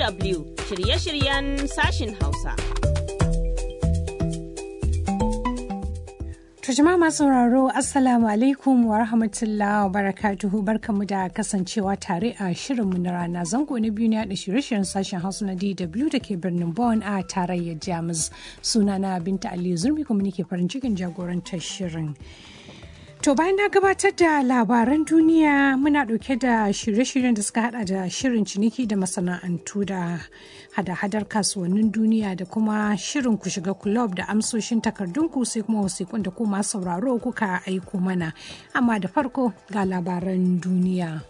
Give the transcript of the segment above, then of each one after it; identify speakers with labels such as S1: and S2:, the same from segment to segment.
S1: DW shirye-shiryen sashin Hausa.
S2: To jama'a masu sauraro Assalamu alaikum wa rahmatullahi wa barakatuhu barkamu da kasancewa tare a shirinmu na rana zango na biyu ne da shirye-shiryen sashen Hausa na DW da ke birnin Bonn a tarayyar Jamus. Sunana Binta Aliyu Zurmi kuma nake farin cikin jagorantar shirin. To bayan na gabatar da labaran duniya muna ɗauke da shirye-shiryen da suka hada da shirin ciniki da masana'antu da hada-hadar kasuwannin duniya da kuma shirin ku shiga kulob da amsoshin takardunku sai kuma wasiƙun da kuma sauraro kuka aiko mana. Amma da farko ga labaran duniya.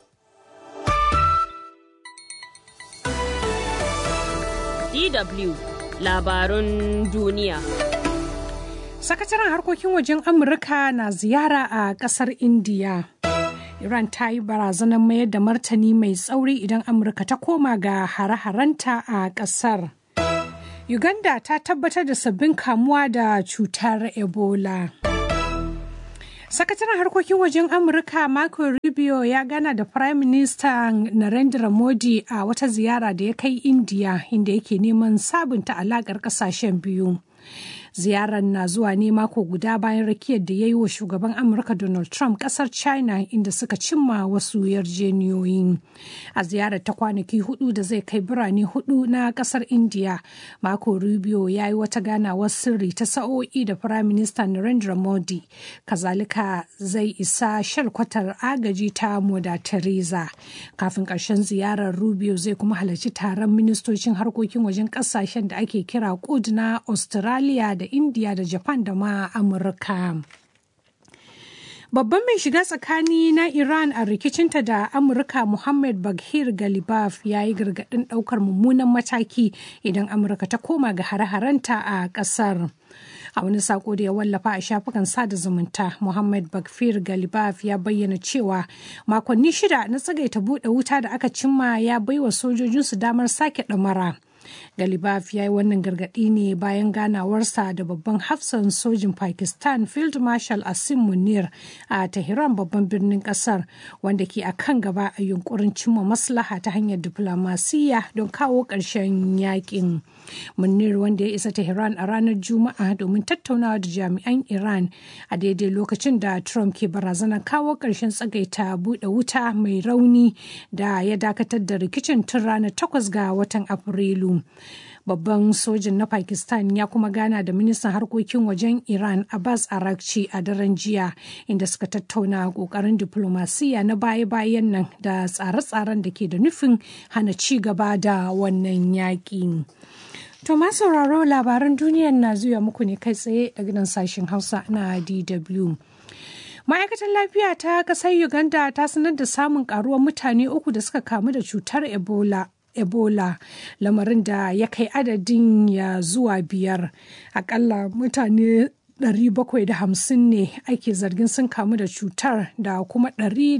S1: DW labarun duniya.
S2: Sakataren harkokin wajen Amurka na ziyara a kasar Indiya. Iran ta yi barazanar mayar da martani mai tsauri idan Amurka ta koma ga hare-harenta a kasar. Uganda ta tabbatar da sabbin kamuwa da cutar Ebola. Sakataren harkokin wajen Amurka Marco Rubio ya gana da Prime Minister Narendra Modi a wata ziyara da ya kai Indiya inda yake neman sabunta alakar kasashen biyu. ziyarar na zuwa ne mako guda bayan rakiyar da ya yi wa shugaban amurka donald trump kasar china inda suka cimma wasu yarjeniyoyi a ziyarar ta kwanaki hudu da zai kai birane hudu na kasar india mako rubio ya yi wata ganawar sirri ta sa'o'i da prime minister narendra modi kazalika zai isa shalkwatar agaji ta moda teresa kafin karshen ziyarar rubio zai kuma halarci taron ministocin harkokin wajen kasashen da ake kira kud na australia da India da Japan da ma Amurka. Babban mai shiga tsakani na Iran a rikicinta da Amurka Muhammad Baghir Galibaf ya yi gargaɗin ɗaukar mummunan mataki idan Amurka ta koma ga hare-harenta a ƙasar. a wani sako da ya wallafa a shafukan sada zumunta muhammad bakfir galibaf ya bayyana cewa makonni shida na tsagaita buɗe wuta da aka cimma ya baiwa sojojinsu damar sake ɗamara Galibaf ya yi wannan gargaɗi ne bayan ganawarsa da babban hafsan sojin Pakistan Field Marshal Asim Munir a Tehran babban birnin ƙasar wanda ke a kan gaba a yunkurin cimma maslaha ta hanyar diflomasiyya don kawo ƙarshen yakin. Munir wanda ya isa Tehran a ranar Juma'a domin tattaunawa da jami'an Iran a daidai lokacin da Trump ke barazanar kawo ƙarshen tsagaita buɗe wuta mai rauni da ya dakatar da rikicin tun ranar 8 ga watan Afrilu. babban sojin na pakistan ya kuma gana da ministan harkokin wajen iran abbas arakci a daren jiya inda suka tattauna kokarin diplomasiya na baya-bayan nan da tsare-tsaren da ke da nufin hana ci gaba da wannan yaƙi. To ma sauraro labaran duniyar na zuwa muku ne kai tsaye daga nan sashen Hausa na DW. Ma'aikatar lafiya ta ƙasar Uganda ta sanar da samun ƙaruwar mutane uku da suka kamu da cutar Ebola. Ebola lamarin da ya kai adadin ya zuwa biyar akalla mutane 750 ne ake zargin sun kamu da cutar da kuma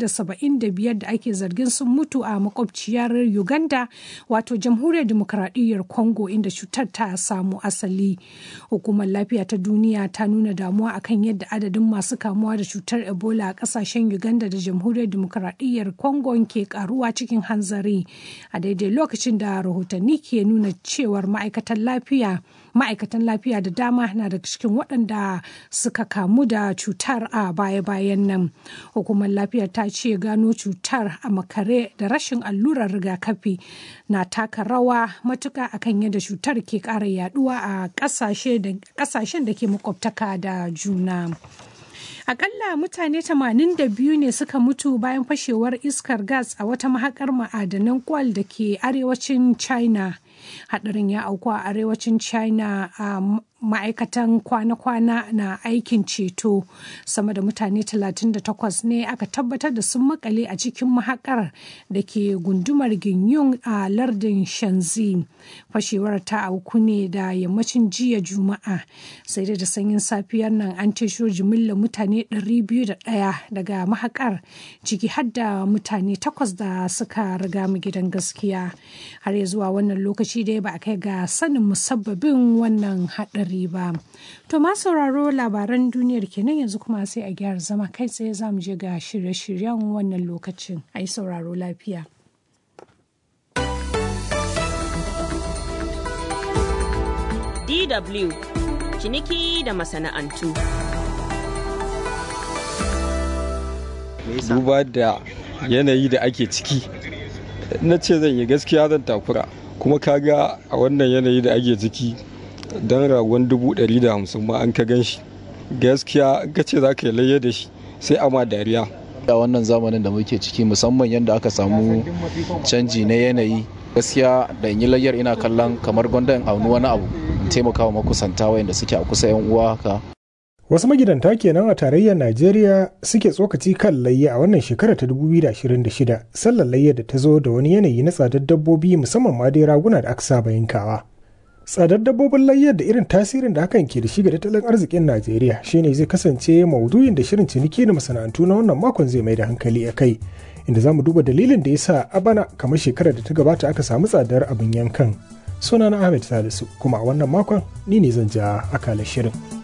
S2: 175 da ake zargin sun mutu a makwabciyar Uganda wato jamhuriyar demokradiyyar Congo inda cutar ta samu asali. Hukumar lafiya ta duniya ta nuna damuwa akan yadda adadin masu kamuwa da cutar Ebola a kasashen Uganda da jamhuriyar demokradiyyar Congo ke karuwa cikin hanzari a daidai lokacin da rahotanni ke nuna cewar ma'aikatan lafiya ma'aikatan lafiya da dama na daga cikin waɗanda suka kamu da cutar a baya-bayan nan hukumar lafiyar ta ce gano cutar a makare da rashin allurar rigakafi na taka rawa matuka akan yadda cutar ke ƙara yaduwa a ƙasashen da ke makwabtaka da juna. Akalla mutane 82 ne suka mutu bayan fashewar iskar gas a wata mahakar ma'adanan kwal da ke arewacin China. Hadarin ya auku a arewacin China a ma'aikatan kwana-kwana na aikin ceto sama da mutane 38 ne aka tabbatar da sun makale a cikin mahakar da ke gundumar ginyun a lardin shanzi fashewar ta auku ne da yammacin jiya juma'a sai dai da sanyin safiyar nan an tesho jimillar mutane 201 daga mahakar ciki har da mutane takwas da suka riga mu gidan gaskiya har ya zuwa wannan lokaci dai ba a kai ga sanin musabbabin wannan haɗari haɗari ba. To ma sauraro labaran duniyar kenan yanzu kuma sai a gyara zama kai tsaye za mu je ga shirye-shiryen wannan lokacin. A yi sauraro lafiya.
S1: DW ciniki da masana'antu.
S3: Duba da yanayi da ake ciki, na ce zan yi gaskiya zan takura kuma kaga a wannan yanayi da ake ciki don ragon dubu ɗari da hamsin ma an ka gan shi gaskiya ka ce za ka yi layya da shi sai ama dariya.
S4: a wannan zamanin da muke ciki musamman yadda aka samu canji na yanayi gaskiya da in yi layyar ina kallon kamar gwanda in auni wani abu in taimaka wa makusanta wayanda suke a kusa yan uwa haka
S5: Wasu magidanta kenan a tarayyar Najeriya suke tsokaci kan layya a wannan shekara ta 2026 sallar layya da ta zo da wani yanayi na tsadar dabbobi musamman ma dai raguna da aka saba yankawa. Tsadar dabbobin layyar da irin tasirin da hakan ke da shi ga tattalin arzikin Najeriya shine zai kasance maudu'in da shirin ciniki da masana'antu na wannan makon zai mai da hankali a kai. Inda za mu duba dalilin da ya sa a bana kamar shekarar da ta gabata aka samu tsadar abin yankan. Sunana Ahmed Salisu kuma a wannan makon ni ne zan ja akalar shirin.